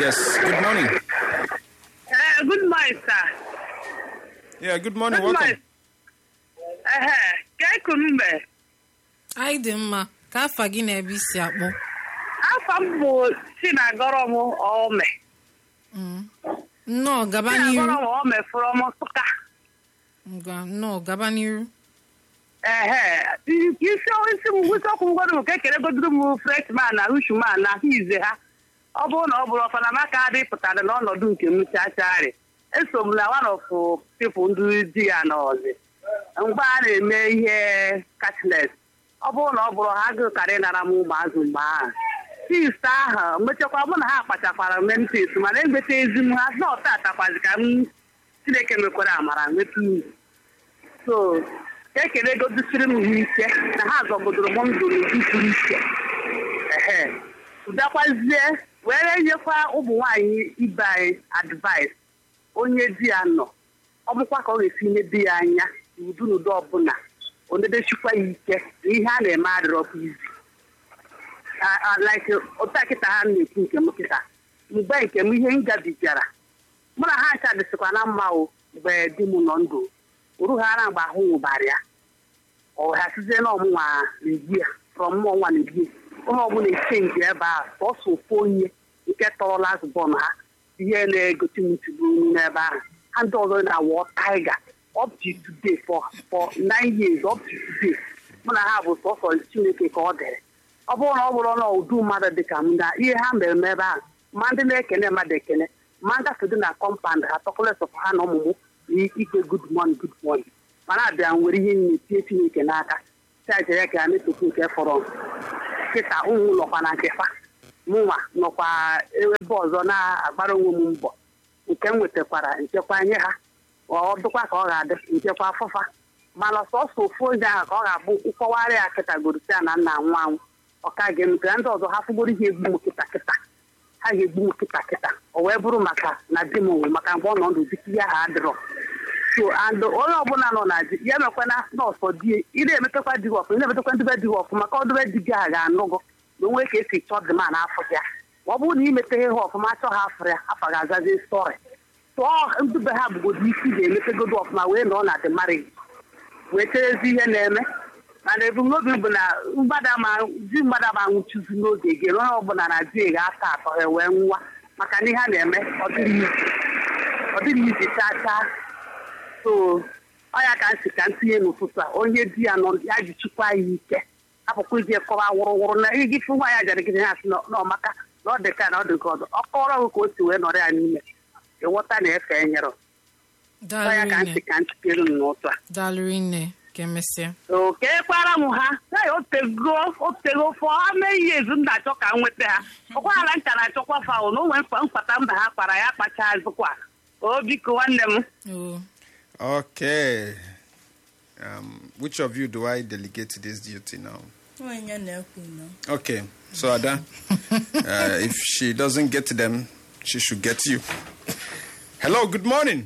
Yes, good morning. Uh, good morning, sir. Yeah, good morning. Good Welcome. morning. Uh, ka ekunu mbe. anyị dị mma ka afa gị na ebe isi akpụ Afọ m bụ Chinagọrọ m Ome. nnọọ gaba Chinagọrọ n'iru m Ome from Nsụka. ngwa nnọọ gaba n'iru Ehe, isi isi m isi ọkụ m godo m ka ekele godoro m freshman na hushman na ahụ ize ha. Ọ bụrụ na ọ bụrụ ọfana maka adị pụtara n'ọnọdụ nke m chachari. Eso m na one of people ndị di ya n'ọzị. Mgbe a na-eme ihe cashless. Ọ bụrụ na ọ bụrụ ha agụkarị nara m ụmụazụ mgbe ahụ. Sista ahụ mechakwa mụ na ha kpachakwara mentis mana egbeta ezi m ha na ọta atakwazi ka m Chineke mekwara amara nweta uru. so ka ekele godosiri m ha ike na ha zọgodoro m ndụ n'ụdị pụrụ iche ehe ụdakwazie were nyekwa ụmụ nwaanyị ibe anyị advice onye di ya nọ ọ bụkwa ka ọ ga-esi nebe ya anya n'udu n'ụdị ọbụla onedechikwa ya ike na ihe a na-eme adịrọkwa izi Ah, ah, like ụta kịta ha na-ekwu nke m kịta mgbe nke m ihe m gabigara mụ na ha ncha dịsịkwa na mma o mgbe di m nọ ndụ orughara mgbe ahụ nwụbara ya ọ hasizie na ọmụnwa na-egbu ya rọ mmụọ nwa na-egbu ya onye ọbụla echenji ebe a sọsọ ofu onye nke tọrọla azụbọn ha ihe na-egosi m ntụgbu n'ebe ahụ ha ndị ọzọ na-awọ taiga up to today for for nine years up to today mụ na ha bụ sọsọ chineke ka ọ dịrị ọ bụrụ na ọ bụrụ na udu mmadụ dị ka m na ihe ha mere m ebe ahụ ma ndị na-ekene mmadụ ekene ma ngafe dị na kọmpand ha tọkọlesọpụ ha na ọmụmụ na ike good morning good morning mana abịa nwere ihe nne tie chineke n'aka chajere ka ya metokwu nke fọrọ kịta ụmụ nọkwa na nkefa mụnwa nọkwa ebe ọzọ na-agbara onwe m mbọ nke m nwetakwara nchekwa nye ha ọ dịkwa ka ọ ga-adị nchekwa afụfa mana sọsọ ofu onye ahụ ka ọ ga-abụ nkọwarị ya kịta gorosia na nna anwụ anwụ ọka ga eme ka ndị ọzọ ha fụgboro ihe egbu m kịta kịta ha ga-egbu m kịta kịta o wee bụrụ maka na di m nwụ maka mgbe ọ nọ ndụ dịka ihe ha adịrọ so and onye ọbụla nọ na di ya emekwana nọọsọ di ị na-emetakwa di gị ọfụma ị na-emetakwa ndịbe di gị ọfụma ka ọdịbe di gị a ga-anụ gụ na onwe ka esi chọọ dị ma n'afọ ya ma ọ bụrụ na imeteghe ha ọfụma achọ ha afọ ya afọ ga-azazi stọrị tụọ ndụbe ha bụgodo isi ga-emetegodo ọfụma wee nọ na dị marị wee cherezi ihe na-eme mana ebumnobi bụ na mgbada ma di mgbada ma nwụchizi n'oge gị onye ọbụla na di ga-ata atọ ha wee nwa maka na ihe a na-eme ọ dịrị izi ọ dịrị izi chaa chaa so ọ ya ka nsị ka ntinye n'ụtụtụ a onye di ya nọ ya ji chukwa ya ike apụkwa ije kọwa wụrụwụrụ na igi fụ nwa ya jara gị ha sị na ọmaka na ọ dị ka na ọ dị nke ọzọ ọ kọrọ gị ka o si wee nọrọ ya n'ime ịghọta na efe enyere ọ ya ka nsị daalụrị nne ka ntikere m n'ụtụ a daalụrị nne ka emesịa oke kwara m ha hey, otego otego fọ ha mee ihe ezu m na-achọ ka m nweta ha ọkwala ncha na-achọkwa faụ na onwe mkpa mkpata mba ha kpara ya kpacha azụkwa o biko nwanne m oo Okay. Um, which of you do I delegate this duty now? Onye na-ekwu nọ. Okay. So Ada, uh, if she doesn't get them, she should get you. Hello. Good morning.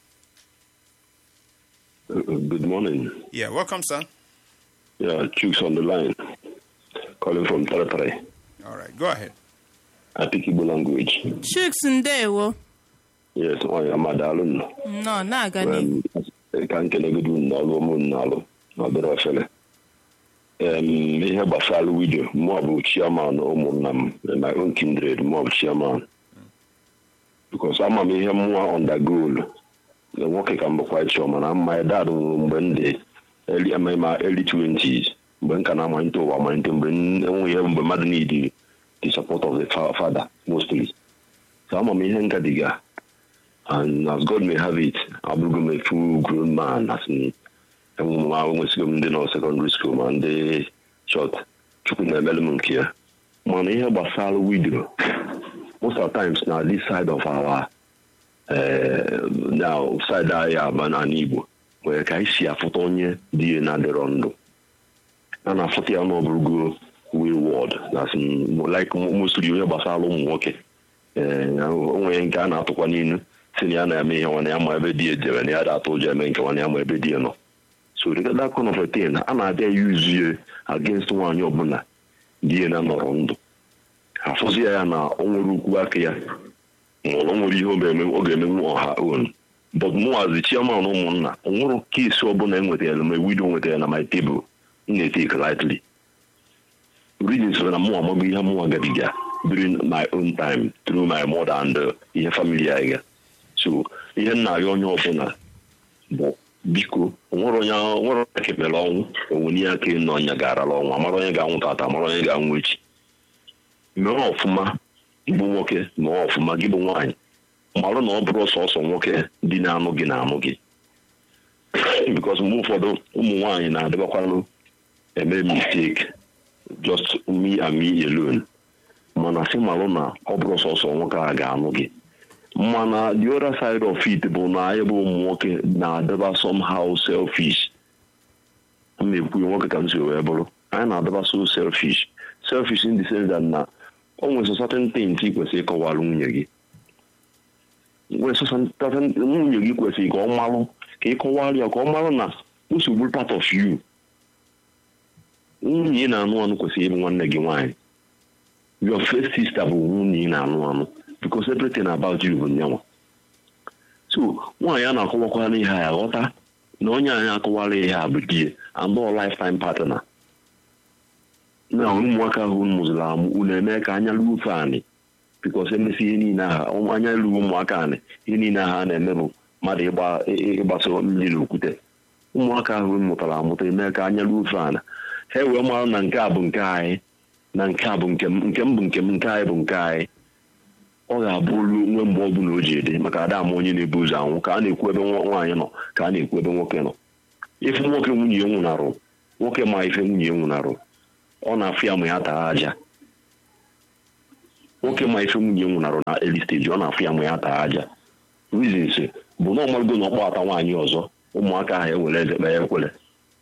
Uh, Good morning. Yeah. Welcome, sir. Yeah, Chooks on the line. Calling from Taratare. All right. Go ahead. I speak Igbo language. Chuks ndewo. Yes, onye amadalụ nọ. Nnọọ na-aga n'ihu. Um, ka nkenegodu n'ọlụ ụmụ n'alụ n'ọdịrị efere. Um, ihe gbasara widio mụ bụ chairman ụmụnna m in my own kindred mụ bụ chairman. Because ama m ihe mmụọ undergoal na nwoke ka m bụkwa ịchọ mana mma dad nwụrụ mgbe m dị early ama ma early 20s mgbe m ka na-amalite ụwa amalite mgbe m enweghị ihe mgbe mmadụ need the support of the fa- father mostly. So ama m ihe ngadiga and as God may have it, abụrụgo m a full grown man as in enwesigo m ndị nọ secondary school ma ndị short chukwu na-emelu m nke ya mana ihe gbasara widio most of the times na this side of our uh, now side anyị aba n'ala Igbo nwere ka anyị si afụta onye dị ya na-adịrọ ndụ a na-afụta ya n'ọbụrụgo wayward as in like mostly onye gbasara ụmụ nwoke ee onwe nke a na-atụkwa n'ilu si na ya na-eme ihe nwana ya ma ebe di ya jere na ya da atụ ụjọ eme nke nwana ya ma ebe di ya nọ so that kind of a thing a na-abịa yuzie against nwaanyị ọbụla di ya na nọrọ ndụ afụzi ya na o nwere ukwu aka ya nwụrụ nwere ihe ọ ga-eme ọ ga-emenwu ọha on but mụnwazi chiaman ụmụnna o nwere keesi ọbụla e nwetara ma wido nwetara na my table m na-etake lightly reason so na mụ amaghị ihe mụnwa gabiga during my own time through my mother and uh, ihe family anyị ga so ihe nna ya onye ọbụla bụ biko onwere onye nwere onye kemere ọnwụ onwere ihe aka nọ ọnya garala ọnwụ amara onye ga-anwụ tata amara onye ga-anwụ echi mee ọfụma gị bụ nwoke mee ọfụma gị bụ nwaanyị marụ na ọ bụrụ sọsọ nwoke dị na-anụ gị na-anụ gị bikos mgbe ụfọdụ ụmụ nwaanyị na-adịbakwanụ eme mistake just me and me alone mana sị marụ na ọ bụrụ sọsọ nwoke a ga-anụ gị mana the other side of it bụ na anyị bụ ụmụ nwoke na-adịba somehow selfish m na-ekwu nwoke ka m si wee bụrụ anyị na-adịba so selfish selfish in the sense that na o nwere certain things ị kwesịrị ịkọwara nwunye gị nwere certain nwunye gị kwesịrị ka ọ marụ ka ị kọwara ya ka ọ marụ na nsogbu part of you nwunye ị na-anụ anụ kwesịrị ịbụ nwanne gị nwaanyị your first sister bụ nwunye ị na-anụ anụ because everything about you bụ nyanwa so nwaanyị a na-akọwakwara ihe a ghọta na onye anyị akọwara ihe a bụ die and all lifetime partner na ụmụaka ahụ unu mụziri amụ unu eme ka anya ruo ofe anị because emesi ihe niile aha anya ruo ụmụaka anị ihe niile aha a na-eme bụ mmadụ ịgbasa mmiri n'okwute ụmụaka ahụ mụtara amụta eme ka anya ruo ofe ana ha wee mara na nke a bụ nke anyị na nke a bụ nke m nke m bụ nke m nke anyị bụ nke anyị ọ ga-abụ olu nwe mgbe ọ bụla o ji ede maka ada ama onye na-ebu ụzọ anwụ ka a na-ekwu ebe nwaanyị nọ ka a na-ekwu ebe nwoke nọ ife nwoke nwunye ya nwụnarụ nwoke ma ife nwunye ya nwụnarụ ọ na-afụ ya ma ya taa aja nwoke ma ife nwunye nwụnarụ na early stage ọ na-afụ ya ma ya taa aja reasons bụ na ọmarụgo na ọkpọ ata nwaanyị ọzọ ụmụaka ahụ ewere eze kpee ekwere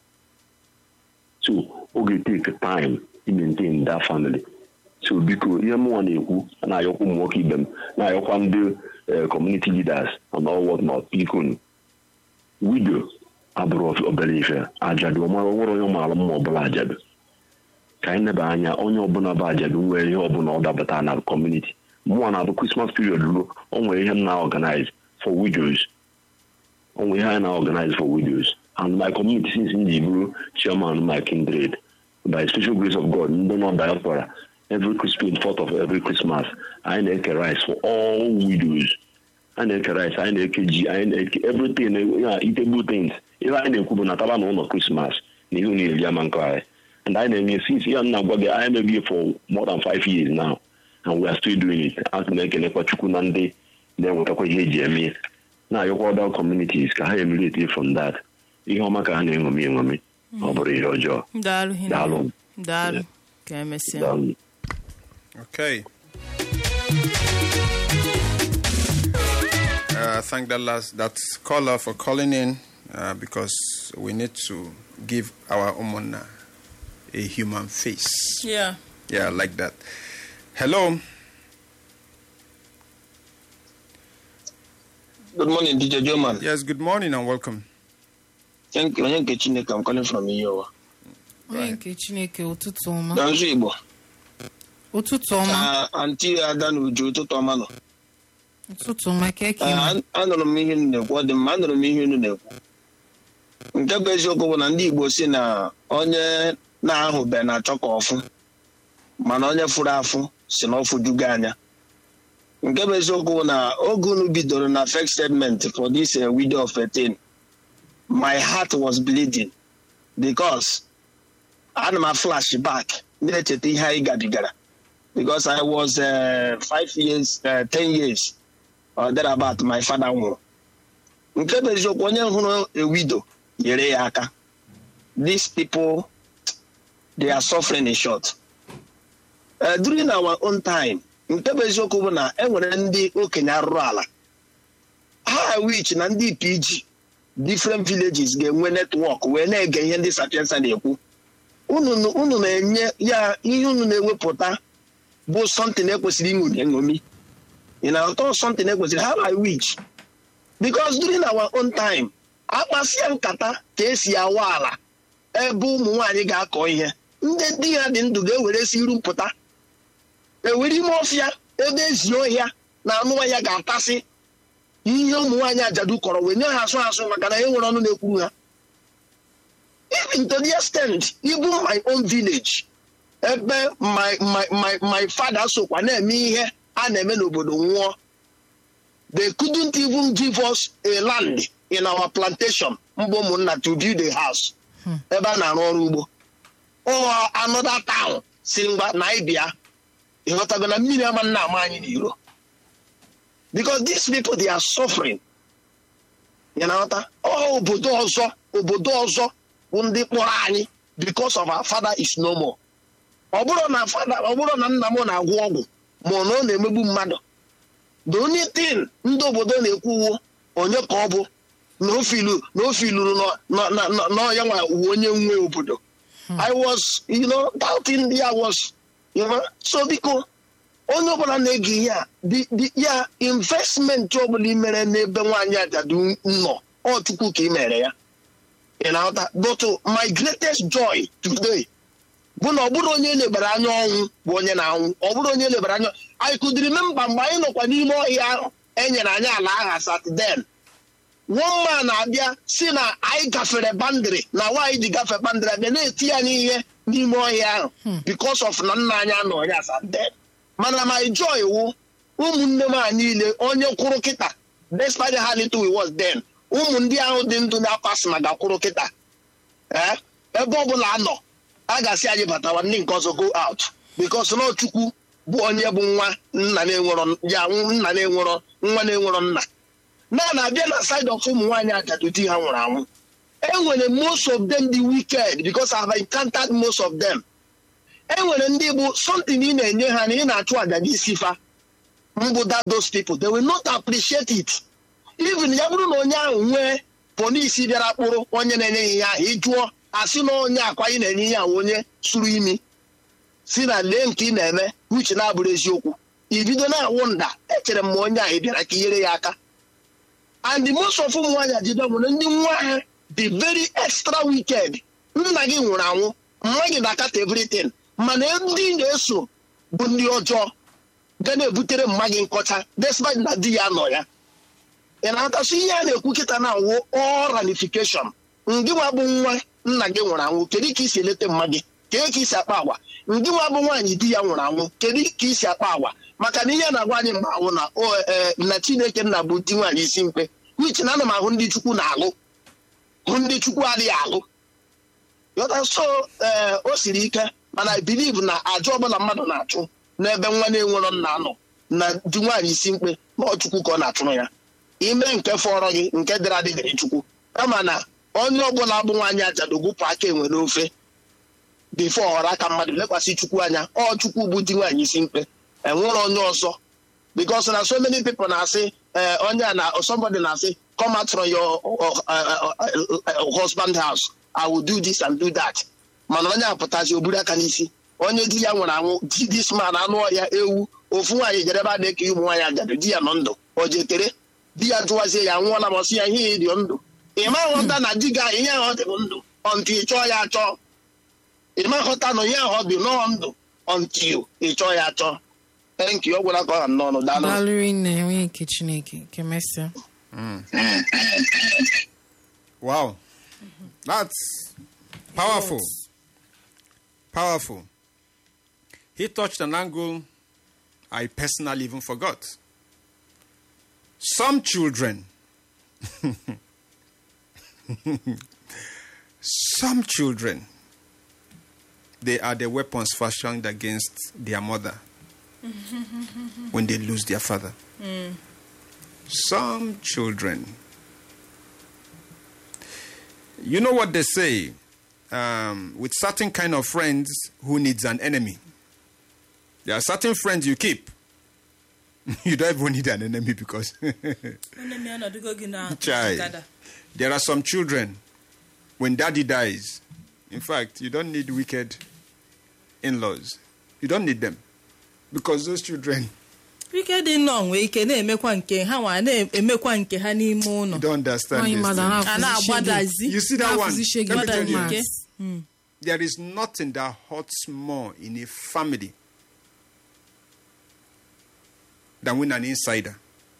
so ọ ga-etake time to maintain that family so biko ihe mụnwa na-ekwu na-ayọkwa ụmụ nwoke ibe m na-ayọkwa ndị community leaders and all what not biko wido abụrụ obere ife ajadu ọmara nwere onye maara mma ọbụla ajadu ka anyị neba anya onye ọbụla bụ ajadu nwere ihe ọbụla ọ dabata na kọmuniti mụnwa na-abụ krismas period ruo o nwere ihe m na-organize for widows o nwere ihe anyị na-organize for widows and my community since m ji bụrụ chairman my kindred by special grace of god ndị nọ diaspora every Christmas, fourth of every Christmas, I na-eke rice for all widows. I na-eke rice, I na-eke ji, I na-eke everything, yeah, eatable things. Ihe anyị na-ekwu bụ na taba na ụlọ Christmas na ihe na-eri ama nke anyị. And anyị na-eme since ya nna gwa gị anyị na-eme for more than five years now and we are still doing it. A na-ekenekwa Chukwu na ndị na-enwetakwa ihe eji eme na-ayọkwa other communities ka ha emulate from that. Ihe ọma ka ha na-eṅomi eṅomi ọ bụrụ ihe ọjọọ. daalụ hinne. Daalụ. daalụ ka emesịa Daalụ. Okay. Uh, thank that last that caller for calling in uh, because we need to give our umona a human face. yeah Yeah, like that. Hello. Good morning, DJ Joman. Yes. Good morning and welcome. Thank you. Onye nke Chineke, I'm calling from Iyowa. onye nke chineke ụtụtụ ọma Na nzu Igbo, ụtụtụ ọma ka anti Ada na Uju ụtụtụ ọma nọ. ụtụtụ ọma ka eke Ee, ime an- Anụrụ m ihe unu na-ekwu, ọ dị mma, anụrụ m ihe unu na-ekwu. Nke bụ eziokwu bụ na ndị Igbo si na onye na-ahụbe na-achọ ka ọfụ, mana onye fụrụ afụ si na ọfụ jugo anya. Nke bụ eziokwu bụ na oge unu bidoro na first statement for this uh, widow of 13, my heart was bleeding because ana m a flash back na-echeta ihe anyị gabigara because I was uh, five years, uh, ten years or thereabout my father nwụrụ nke bụ eziokwu onye hụrụ a widow nyere ya aka these people they are suffering in short uh, during our own time nke bụ eziokwu bụ na e nwere ndị okenye arụrụ ala ha wich na ndị pg different villages ga-enwe netwọk wee na-ege ihe ndị sapiensa na-ekwu unu unu na-enye ya ihe unu na-ewepụta bụ something ekwesịrị ịṅụ eṅomi ị na-atọ something ekwesịrị how I wish because during our own time akpasịa nkata ka esi awa ala ebe ụmụ nwaanyị ga-akọ ihe ndị di ha dị ndụ ga-ewere si iru mpụta ewere ime ọfịa ebe ezi ọhịa na anụ ya ga-atasị ihe ụmụ nwaanyị ajadu kọrọ wee nye ha asụ asụ maka na e nwere ọnụ na-ekwuru ha even to the extent even my own village ebe my my my my father sokwa na-eme ihe a na-eme n'obodo nwụọ they couldn't even give us a land in our plantation mgbe ụmụnna to build a house ebe a na-arụ ọrụ ugbo ọ another town si ngwa na ịbịa ịghọtago na mmiri ama nna ama anyị n'iro because these people they are suffering you na-aghọta ọ obodo ọzọ obodo ọzọ bụ ndị kpọrọ anyị because of our father is no more ọ bụrụ na fada ọ bụrụ na nna m na-agwọ ọgwụ ma ọ na ọ na-emegbu mmadụ the only thing ndị obodo na-ekwu uwo onye ka ọ bụ na o filu na o filuru n'ọya nwa uwe onye nwe obodo i was you know doubting ya was you know so biko onye ọbụla na-ege ihe a di- di- ya investment ọbụla i mere n'ebe nwaanyị ajadu nọ ọ chukwu ka ị mere ya ị na-aghọta but my greatest joy today bụ na ọ bụrụ onye elebara anya ọnwụ bụ onye na-anwụ ọ bụrụ onye elebara anya anyị kụdiri memba mgbe anyị nọkwa n'ime ọhịa ahụ e nyere anyị ala aha satden nwamma na-abịa si na anyị gafere bandịrị na nwaanyị ji gafe bandịrị abịa na-eti ya n'ihe n'ime ọhịa ahụ because of na nna anyị anọ ya satden mana my joy wụ ụmụnne m a niile onye kwụrụ kịta despite how little we was then ụmụ ndị ahụ dị ndụ na-apasị ma gakwụrụ kịta ee ebe ọbụla anọ a ga-asị anyị batawa ndị nke ọzọ go out because na chukwu bụ onye bụ nwa nna na-enwerọ ya nna na-enwerọ nwa na-enwerọ nna na na-abịa na side of ụmụ nwaanyị ajadu di ha nwụrụ anwụ enwere most of them dị wicked because I have encountered most of them enwere ndị bụ something ị na-enye ha na ị na-achụ aja n'isi fa mbụ that those people they will not appreciate it even ya bụrụ na onye ahụ nwee polisi bịara kpụrụ onye na-enye ya ihe ahụ ịjụọ asị na onye akwa ị na-enye ihe ahụ onye sụrụ imi si na lee nke ị na-eme uche na-abụrụ eziokwu ibido na-awụ nda echere m ma onye ahụ ị bịara ka inyere ya aka and the most of ụmụ nwaanyị ajido nwere ndị nwa ha dị very extra wicked nna gị nwụrụ anwụ mma gị na-akata everything mana ndị na-eso bụ ndị ọjọọ ga na-ebutere mma gị nkọcha despite na di ya nọ ya ị na-atasị ihe a na-ekwu kịta na awụ all ramification ndị nwa bụ nwa nna gị nwụrụ anwụ kedu ka isi eleta mma gị kedu ka isi akpa agwa ndị nwa bụ nwaanyị di ya nwụrụ anwụ kedu ka isi akpa agwa maka na ihe a na-agwa anyị mgbe awụ na o ee na chineke nna bụ di nwaanyị isi mkpe wichi na ana m ahụ ndị chukwu na-alụ hụ ndị chukwu adịghị alụ yọta so ee o siri ike mana i believe na aja ọbụla mmadụ na-achụ n'ebe nwa na-enwerọ nna nọ na di nwaanyị isi mkpe na ọ chukwu ka ọ na-achụrụ ya ime nke fọrọ gị nke dịrị adị dịrị chukwu kama na onye ọbụla bụ nwaanyị ajadu gụpụ aka enwe n'ofe bifo ọghọrọ aka mmadụ lekwasị chukwu anya ọ chukwu bụ di nwaanyị isi mkpe enwere onye ọzọ because na so many people na-asị eh, onye a na somebody na-asị come out from your uh, uh, uh, uh, husband house i will do this and do that mana onye apụtazi o buru aka n'isi onye di ya nwere anwụ di this man anụ ọhịa ewu ofu nwaanyị jere ebe a na-eke ụmụ nwaanyị ajadu di ya nọ ndụ o jekere di ya jụwazie ya nwụọla ma sị ya ihe dị ndụ ị ma nghọta na di gị ahụ ihe ahụ ọ dị bụ ndụ ọntụ ị chọọ ya achọ ị ma nghọta na ihe ahụ ọ dị nọọ ndụ ọntụ ị chọọ ya achọ enki ọ gwụla ka ọ ha n'ọnụ daalụ dalụrụ nne enweghị nke chineke ka emesịa Wow. That's powerful. Powerful. He touched an angle I personally even forgot. Some children, some children, they are the weapons fashioned against their mother when they lose their father. Some children, you know what they say um, with certain kind of friends who needs an enemy there are certain friends you keep you don't even need an enemy because Chai. there are some children when daddy dies in fact you don't need wicked in-laws you don't need them because those children ike dị nnọọ nwee ike na-emekwa nke ha nwa na-emekwa nke ha n'ime you ụlọ don't understand nwaanyị this mmadụ thing. ha a na-agbadazi you see that one afụzi Let me tell you. nke There is nothing that hurts more in a family than win an insider.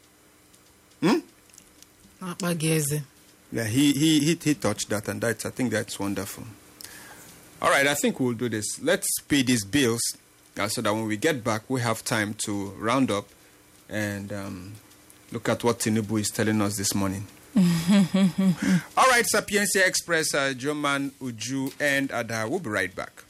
akpa gị eze Yeah, he, he, he, he touched that, and that's, I think that's wonderful. All right, I think we'll do this. Let's pay these bills uh, so that when we get back, we have time to round up and um, look at what Tinubu is telling us this morning. All right, Sapiencia Express, uh, Joman, Uju, and Ada. We'll be right back.